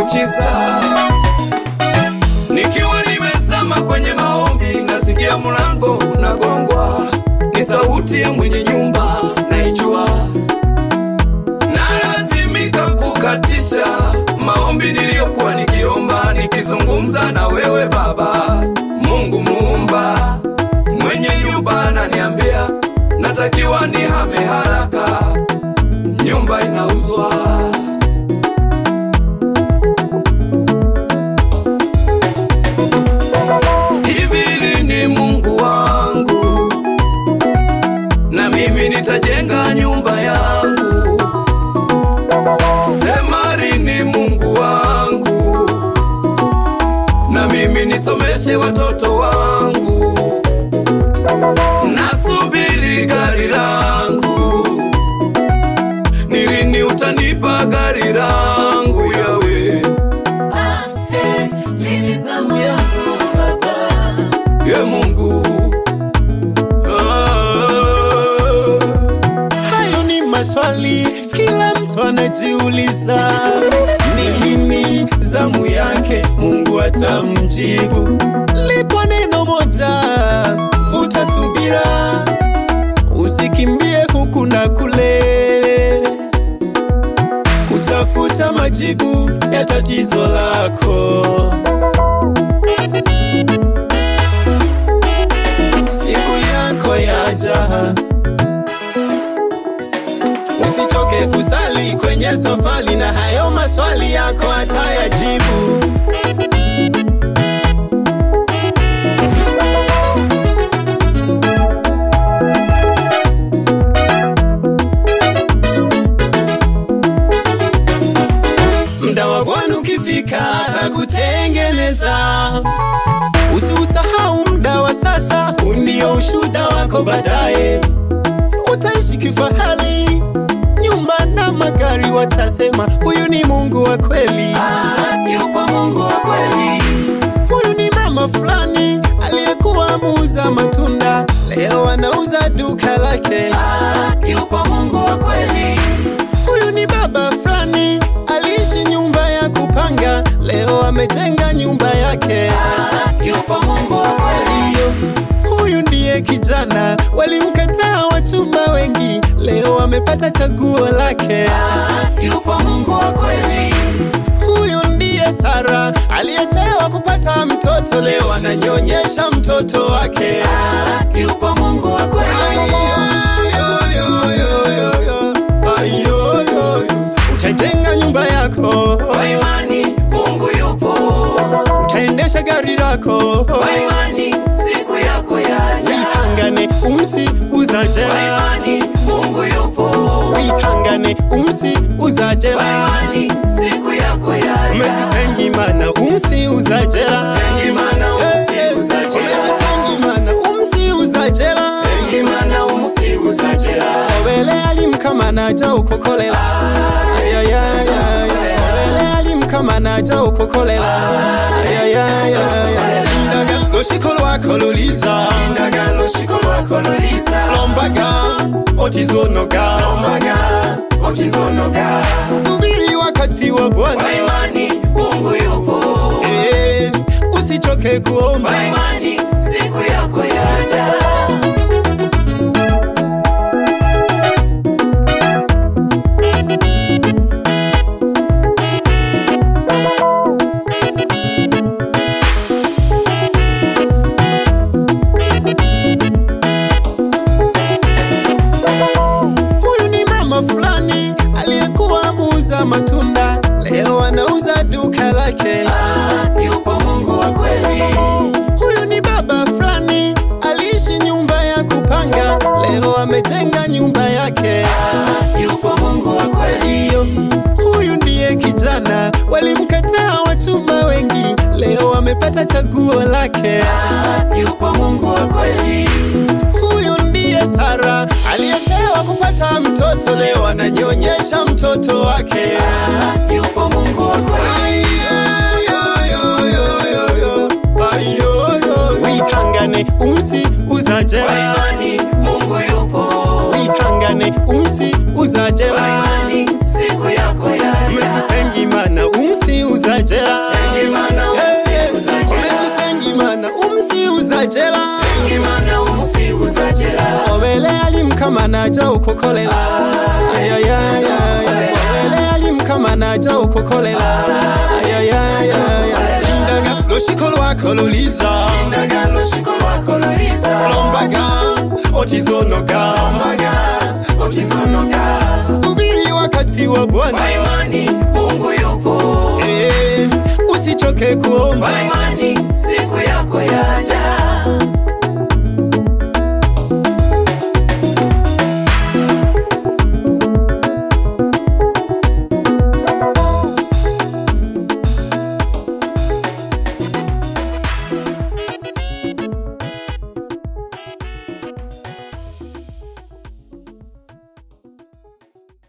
muujiza. Nikiwa nimezama kwenye maombi, nasikia mlango unagongwa, ni sauti ya mwenye nyumba naijua, nalazimika kukatisha maombi niliyokuwa nikiomba, nikizungumza na wewe Baba Mungu Muumba. Mwenye nyumba ananiambia natakiwa nihame haraka, nyumba inauzwa. Hivi lini Mungu wangu, na mimi nitajenga nyumba yangu? Sema lini Mungu wangu, na mimi nisomeshe watoto wangu. Nasubiri gari langu, ni lini utanipa gari langu yawe Lini zamu yangu Baba? ye Mungu ah. Hayo ni maswali kila mtu anajiuliza, ni lini zamu yake Mungu atamjibu. Lipo neno moja, vuta subira, usikimbie huku na kule kutafuta majibu ya tatizo lako. Siku yako yaja, usichoke kusali kwenye safari, na hayo maswali yako atayajibu. Mda wa Bwana ukifika atakutengeneza. Usiusahau mda wa sasa, huu ndio ushuhuda wako baadaye. Utaishi kifahari, nyumba na magari, watasema huyu ni Mungu wa kweli. Ah, yupo Mungu wa kweli. Huyu ni mama fulani aliyekuwa muuza matunda, leo anauza duka lake. Ah, yupo Mungu wa kweli. Huyu ni baba fulani aliishi nyumba ya kupanga, leo amejenga nyumba yake. Ah, yupo Mungu wa kweli. Iyo, huyu ndiye kijana walimkataa wachumba wengi, leo amepata chaguo lake. Ah, yupo Mungu wa kweli. Huyu ndiye Sara aliyechelewa kupata mtoto, leo ananyonyesha mtoto wake. Ah, yupo Mungu wa kweli. Ayoyoyoyoyo, ayoyoyo. Utajenga nyumba yako, Kwa imani Mungu yupo. utaendesha gari lako, Kwa imani siku yako yaja. wihangane umsi Kwa uzajela, imani Mungu yupo. wihangane umsi Kwa uzajela, imani siku yako yaja. umesisengimana umsi uzajela, Sengimana umsi uzajela. umesisengimana umsi uzajela, Sengimana umsi uzajela. obele alimkamanaja ukokolela Ayayayaya. obele alimkamanaja ukokolela Ayayayaya. Ndaga lushiko lwako luliza Ndagalo shiko lwako luliza. lombaga otizonoga Ombaga otizonoga. subiri wakati wa Kwa bwana imani Mungu yupo. Eh, usichoke kuomba Kwa imani siku yako yaja. huyu ni mama fulani aliyekuwa muuza matunda leo anauza duka lake Ah, yupo Mungu wa kweli. huyu ni baba fulani aliishi nyumba ya kupanga leo amejenga nyumba yake Ah, yupo Mungu wa kweli. hiyo huyu ndiye kijana walimkataa wachumba wengi leo amepata chaguo lake Ah, yupo Mungu wa kweli. huyu ndiye sara aliyechelewa kupata mtoto leo ananyonyesha mtoto wake Ah, yupo Mungu wa kweli. wihangane umsi Kwa uzajela imani Mungu yupo. wihangane umsi Kwa uzajela imani siku yako yaja. mesisengimana umsi uzajela okukolela ayayaya wawele alimukama naja okukolela ayayaya lindaga lushiko lwako luliza Ndagalo shiko lwako luliza lombaga otizonoga Mbaga Otizonoga subiri wakati wa bwana Kwa imani Mungu yupo Eh, usichoke kuomba Kwa imani